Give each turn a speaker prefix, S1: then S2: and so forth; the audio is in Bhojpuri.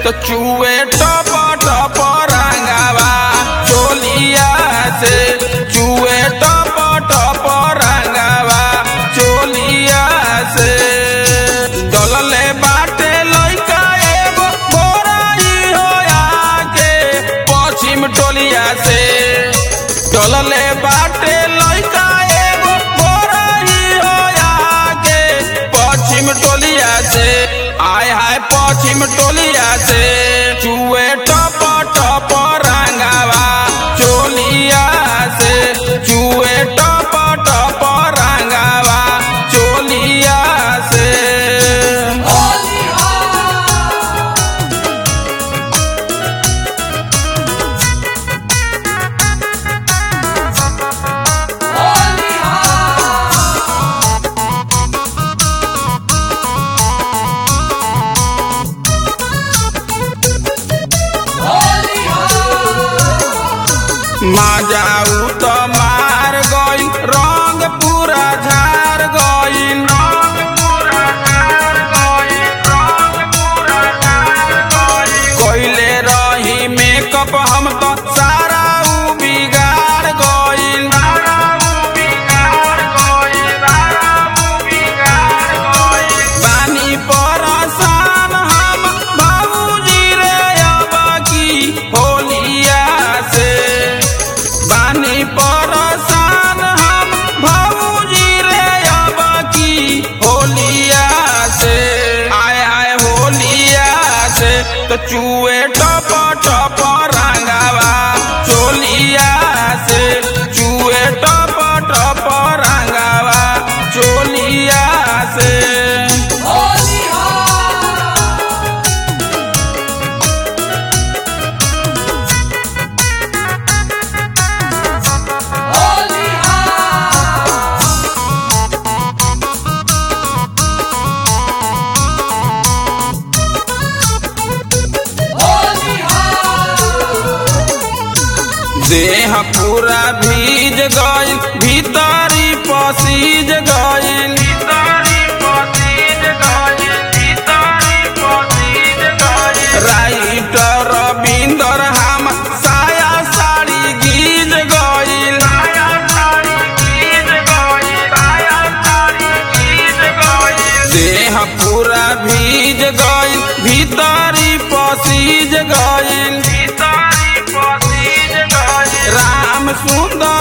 S1: तो चुए टप टप रंगावा चोलिया से चुए टप टप रंगावा चोलिया से डलले बाटे लइका एगो बोराई होया के पश्चिम टोलिया से डलले बाटे लइका एगो बोराई होया के पश्चिम टोलिया से आय हाय पश्चिम टोलिया से चुए टप टप रंगावा चोलिया से चुए टप टप रंगावा चोलिया से माजाऊ तो मार गई रंग पूरा झार गई रंग पूरा झार गई रंग पूरा झार गई कोइले रही मेकअप हम तो सारा उ बिगाड़ गई सारा उ बिगाड़ गई सारा उ बिगाड़ गई बानी परेशान हम बाबूजी रे अब की होलिया से बानी परेशान हम भाऊजी रे अब की होलिया से आय आय होलिया से तो चुए टप टप रंगावा चोलिया से चुए टप टप रंगावा चोलिया से देह पूरा भीज गइल भीतरी पसीज गइल भीतरी पसीज गइल भीतरी पसीज गइल राइटर रविंदर हम साया साड़ी गीज गइल साया साड़ी गीज गइल साया साड़ी गीज गइल देह पूरा भीज गइल भीतरी पसीज गइल भीतरी पसीज गइल राम सुंदर